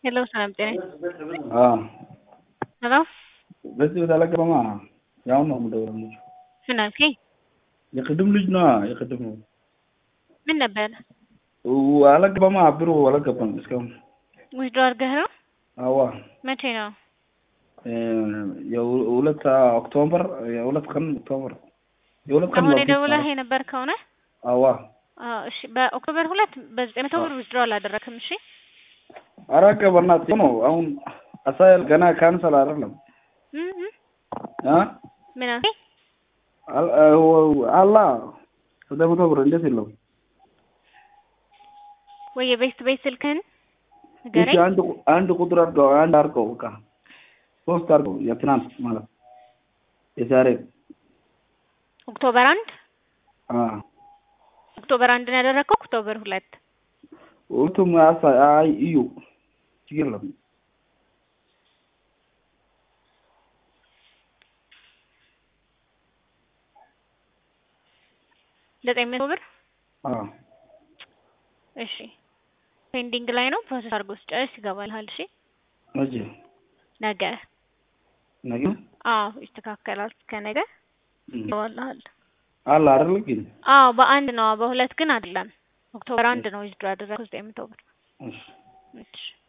ሄሎ ሰላም ጤና አዎ ሄሎ በዚህ በተለቀመማ ያው ነው የምደውለው። ምን አልከኝ? የቅድም ልጅ ነዋ የቅድም ምን ነበር? አለገባማ ብሩ አለገባም እስካሁን። ውስዶ አድርገህ ነው? አዋ መቼ ነው? የሁለት ኦክቶበር የሁለት ቀን ኦክቶበር የሁለት ቀን አሁን በፊት የደውለህ ማለት የነበር ከሆነ አዋ አዎ፣ እሺ በኦክቶበር ሁለት በዘጠኝ መቶ ብር ውስድሮ አላደረክም። እሺ አረቀ በእናትህ ነው አሁን አሳይል ገና ካንሰል አይደለም እም እም አ ምን አልከኝ? አል- አላ ዘጠኝ መቶ ብር እንዴት የለውም? ወይ የቤት ቤት ስልክህን እሺ ንገረኝ። አንድ ቁ- አንድ ቁጥር አድርገው አንድ አድርገው በቃ ሶስት አድርገው የትናንት ማለት የዛሬ ኦክቶበር አንድ አ ኦክቶበር አንድ ነው ያደረግከው? ኦክቶበር ሁለት ሁለቱም አሳ- አይ እዩ ችግር የለም። ዘጠኝ መቶ ብር አ እሺ ፔንዲንግ ላይ ነው። ፕሮሰስ አድርጎ ስጨርስ ይገባልሃል። እሺ መቼ ነገ ነገ አዎ ይስተካከላል። እስከ ነገ እም። ይገባልሃል። አለ አይደል ግን አዎ በአንድ ነው፣ በሁለት ግን አይደለም። ኦክቶበር አንድ ነው ዊዝድሮ ያደረግኩት ዘጠኝ መቶ ብር እሺ እሺ